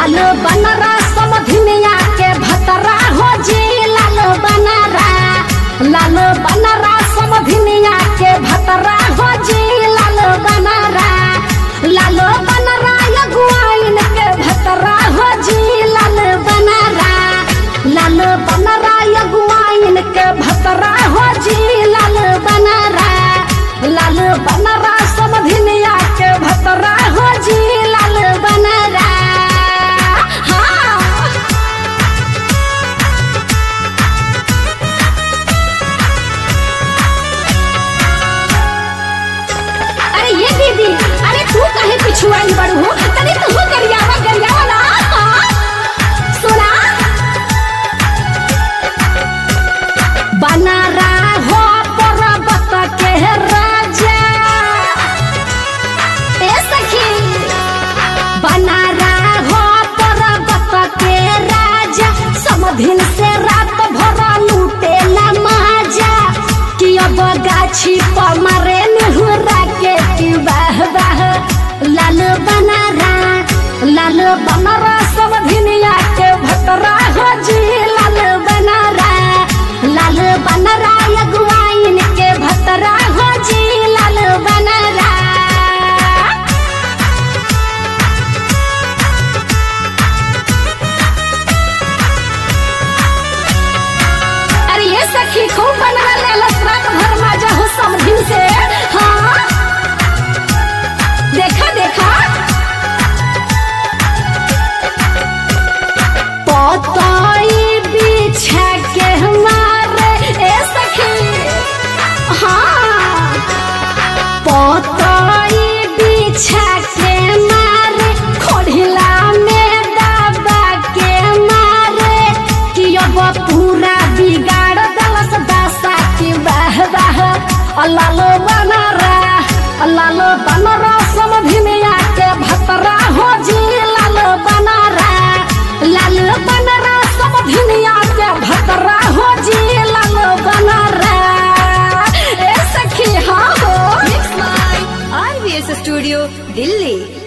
लाल बनरा समधिनिया के भतरा हो जी लाल बनरा लाल बनरा समधिनिया के भतरा हो जी लाल बनरा लाल बनरा यगुआइन के भतरा हो जी लाल बनरा लाल बनरा यगुआइन के भतरा हो जी लाल बनरा लाल बनरा समधिनिया के भतरा हो जी लाल बनरा हाँ अरे ये दीदी अरे तू कहे पिछुआई बड़ू हो तनी तू गरियावा गरियावा ना हाँ? सुना बना हो पर्वत के राजा ए सखी बना हो पर्वत के राजा समधिन से रात भर लूटे ला माजा कि अब गाछी पर मारे निहुरा के कि वाह वाह लाल बनारा लाल बनारा समधिनिया के भतरा हो जी लाल बनारा लाल बनरा यगुआइन के भतरा हो जी लाल बनरा अरे ये सखी खूब बनवा ले लसरात भर माजा हो समधिन से हाँ देखा देखा पताई बिछा के हमारे ए सखी हाँ पताई बिछा के मारे खोढ़िला में दबा के मारे कि अब पूरा बिगाड़ दलस दशा की वाह वाह अल्लाह बनरा अल्लाह बनरा समधिनिया के भतरा हो जी लाल बनरा लाल बनरा समधिनिया के भतरा हो जी लाल बनरा ए सखी हाँ हो Mixed by RVS Studio, Delhi.